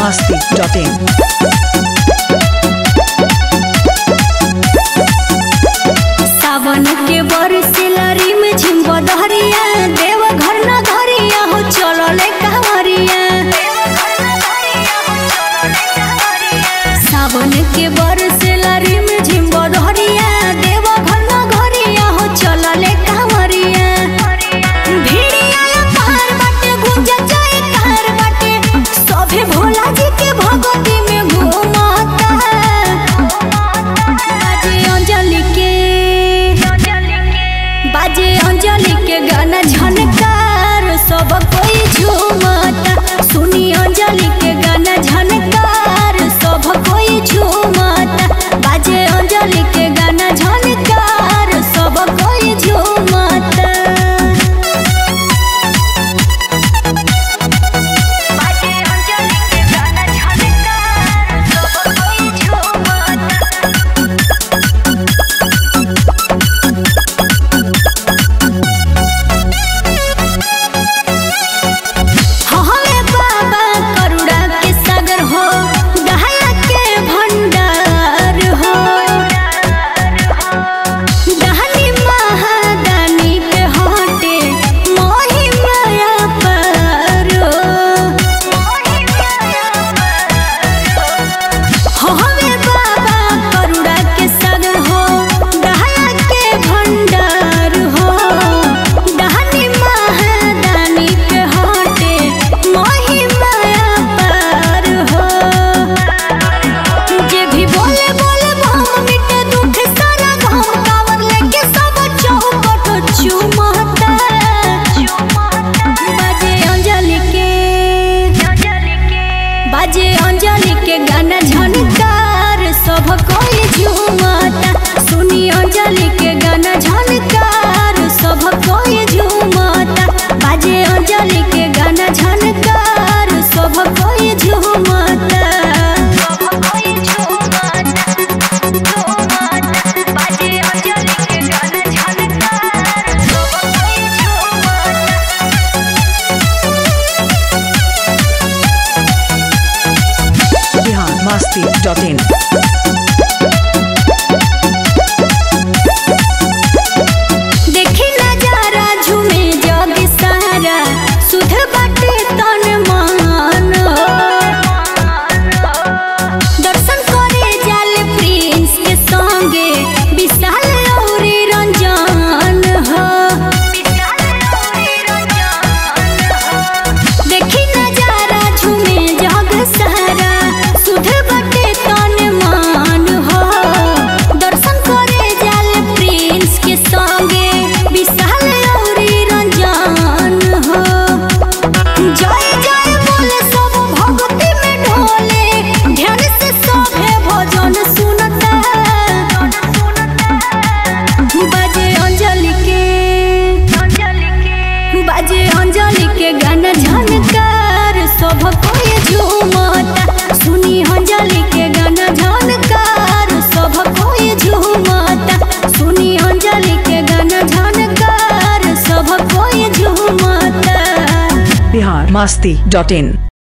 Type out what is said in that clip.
masti.in. सावन के बरसिला रिम झिम बदहरिया देव घर न घरिया हो चलले कांवरिया सावन के बरसिला रिम झिम बदहरिया देव घर न घरिया हो चलले कांवरिया भिड़िया पार बाटे गुंजा जाए कार बाटे सभे भोला जी के भगवती में घूमता बाजे अंजलि के बाजे अंजलि के गाना झनकार सब कोई झूमता सुनी अंजलि के गाना झनकार सब कोई झूमता बाजे अंजलि के गाना झनकार सब कोई झूमता बाजे अंजलि के गाना झनकार सब कोई झूमता हमे बाबा करुणा के सागर हो दया के भंडार हो दानी महादानी पे हटे मोहि माया पर हमे बाबा करुणा के सागर हो दया के भंडार हो दानी महादानी पे हटे मोहि माया पर हो जे भी बोले बोले भाव मिटे दुख सारा घाव कावर लेके सब चौपट चुमता बाजे अंजलि के बाजे अंजलि के गाना झनकार सब कोई झूमता सुनी अंजलि के गाना झनकार सब कोई झूमता बाजे अंजलि के गाना झनकार सब कोई झूमता बाजे अंजलि के गाना झनकार सब कोई झूमता Bihar masti.in. देखी नजारा झूमे जग सारा सुध बाटे तन मान दर्शन करे जाले प्रिंस के संगे विशाल औरी रंजन हो देखी नजारा झूमे जग सारा सुध बाटे तन मान हो दर्शन करे जाले प्रिंस के संगे विशाल औरी रंजन हो जय जय बोले सब भक्ति में ढोले ध्यान से सभे भजन सुनता बाजे अंजलि के बाजे अंजलि के गाना झनकार सब कोई झूमता सुनी अंजलि के गाना झनकार सब कोई झूमता सुनी अंजलि के गाना झनकार सब कोई झूमता Bihar masti.in.